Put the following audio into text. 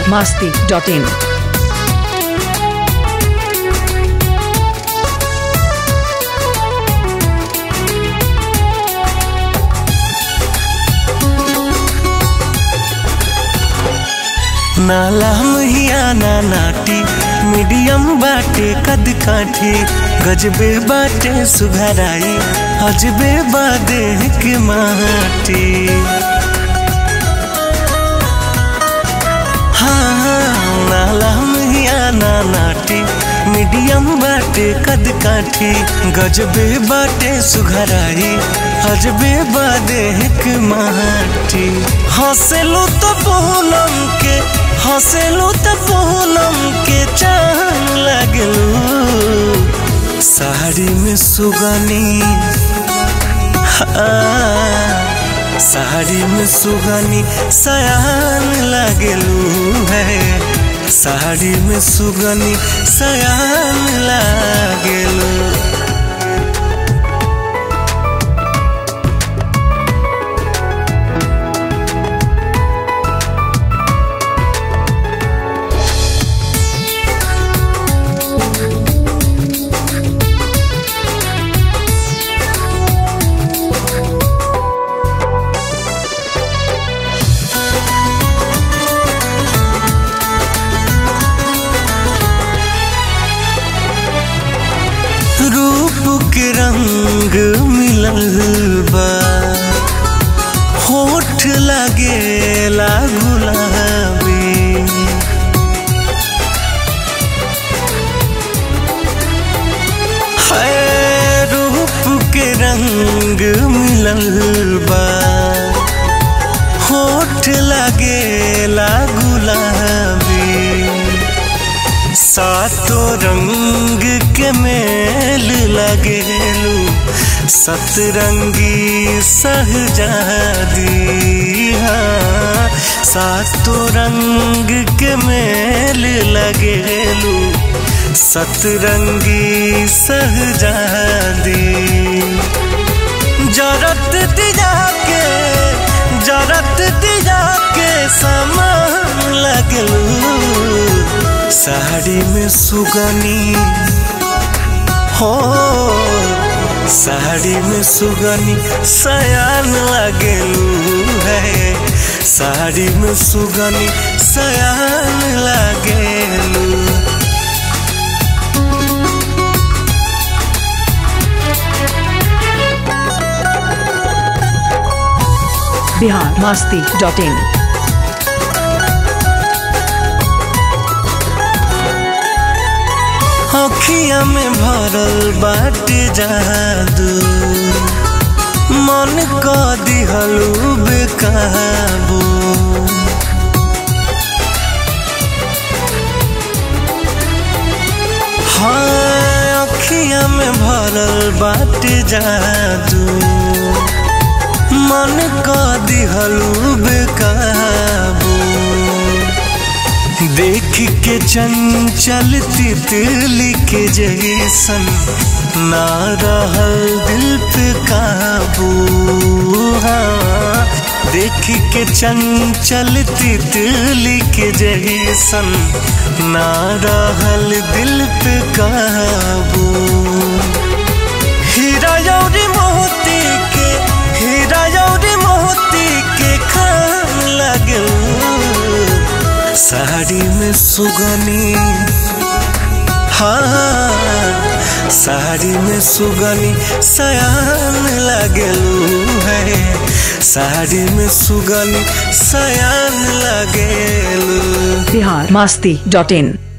Bihar Masti dot in नाला महिया ना नाटी मीडियम बाटे कद काठी गजबे बाटे सुघराई अजबे बादे के माटी हाँ हाँ, नाला महिया ना नाटी मीडियम बाटे कद काठी गजबे बाटे सुघराई अजबे बादे के माटी हंसलू तो पूनम के हंसलू तो पूनम के चांद लगलू साड़ी में सुगनी हाँ, साड़ी में सुगनी सयान लगलू है साड़ी में सुगनी सयान लगलू रूप के रंग मिलल बा होठ लगेला गुलाबी है रूप के रंग मिलल बा होठ लगेला गुलाबी सातो रंग के मेल लगेलू सतरंगी सहजादी हाँ सातो रंग के मेल लगेलू सतरंगी सहजादी जरत दिया के जरत दिया के समान लगलू साड़ी में सुगनी हो साड़ी में सुगनी सयान लगलू है साड़ी में सुगनी सयान लगलू बिहार मास्ती डॉट इन अखिया में भरल बाटे जादू मन क दिहलू बेकाबू हाँ अखिया में भरल बाटे जादू मन क दिहलू बेकाबू देख के चंचल तितली के जैसन ना रहल दिल पे काबू हाँ देख के चंचल तितली के जैसन ना रहल दिल पे काबू हीरा यौरी मोती के हीरा यौरी मोती के खान लगू साड़ी में सुगनी हाँ साड़ी में सुगनी सयान लगलू है साड़ी में सुगनी सयान लगलू बिहार मास्ती डॉट इन